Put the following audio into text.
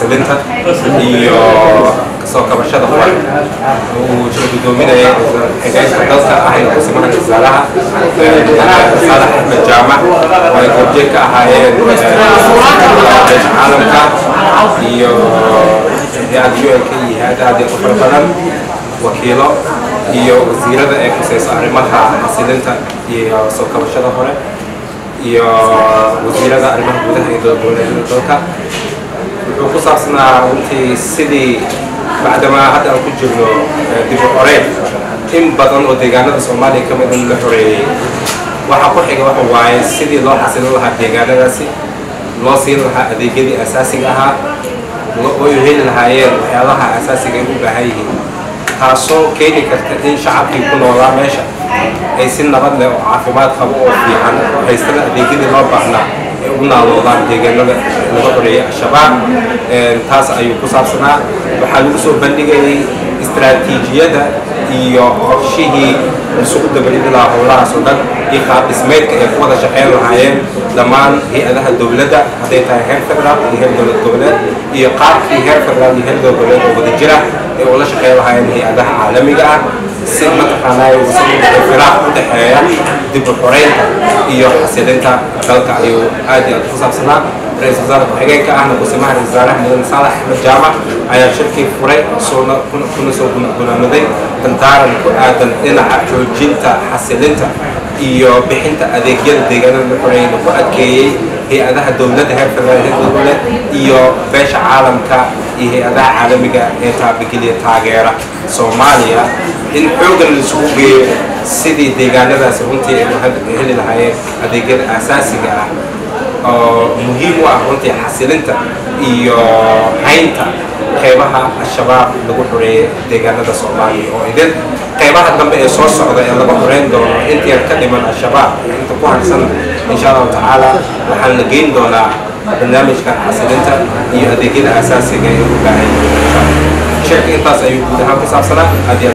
xasilinta iyo kasoo kabashada hore uu jira gudoominaya xigeenka dalka ahayna kusimaha wasaaraha saalax axmed jaamac oo ay goobjeeg ka ahaayeen beesha caalamka iyo hay-ad u lk iyo hay-ada aad u fara badan wakiilo iyo wasiirada ee kuseyso arrimaha xasilinta iyo soo kabashada hore iyo wasiirada arrimaha gudaha iyo dowladgoboleedyada dalka wuxuu ku saabsanaa runtii sidii bacdamaa hadda aan ku jirno dib u xoreyn in badan oo deegaanada soomaaliya ka mid in la xoreeyey waxaa ku xiga waxa waaye sidii loo xasilin lahaa deegaanadaasi loo siin lahaa adeegyadii asaasiga ahaa oo ay heli lahaayeen waxyaalaha asaasiga ay u baahan yihiin taasoo keeni karta in shacabkii ku noolaa meesha ay si nabad leh oo caafimaad qabo oo fiican haystana adeegyadii loo baahnaa ay ugu naaloodaan deegaanada laga xoreeyay al-shabaab taas ayuu ku saabsanaa waxaa lagu soo bandhigayay istaraatiijiyada iyo qorshihii isugu dabalidi lahaa howlahaas oo dhan iyo qaab dhismeedka ay ku wada shaqeyn lahaayeen dhammaan hay-adaha dowladda hadday tahay heer federaal iyo heer dowlad goboleed iyo qaabkii heer federaal iyo heer dowlad goboleed oo wada jira ay ula shaqeyn lahaayeen hay-adaha caalamiga ah si mataqaanaayo firaaq u dhexeeya dib u xoreynta iyo xasilinta dalka ayuu aad iyo aad ku saabsanaa ra-iisul wasaare ku-xigeenka ahna kusimaha ra-isul wasaaraha mudane saalax axmed jaamac ayaa shirkii furay soona kuna soo gunaamaday dantaaran ku aadan dhinaca xoojinta xasilinta iyo bixinta adeegyada deegaanada la xoreeyay ku adkeeyey hay-adaha dowladda heer federaal heer dowladeed iyo beesha caalamka iyo hay-adaha caalamiga ee taabageliya taageera soomaaliya in xoogan laisugu geeyo sidii deegaanadaasi runtii ay heli lahaayeen adeegyada asaasiga ah oo muhiim u ah runtii xasilinta iyo haynta qeybaha al-shabaab lagu xoreeyay deegaanada soomaaliya oo idin qeybaha dambe ee soo socda ee laga xoreyn doono inta yar ka dhiman al-shabaab inta ku harsan insha allahu tacaala waxaan la geyn doonaa barnaamijkan xasilinta iyo adeegyada asaasiga ee u baahan shirka intaas ayuu guud ahaan ku saabsanaa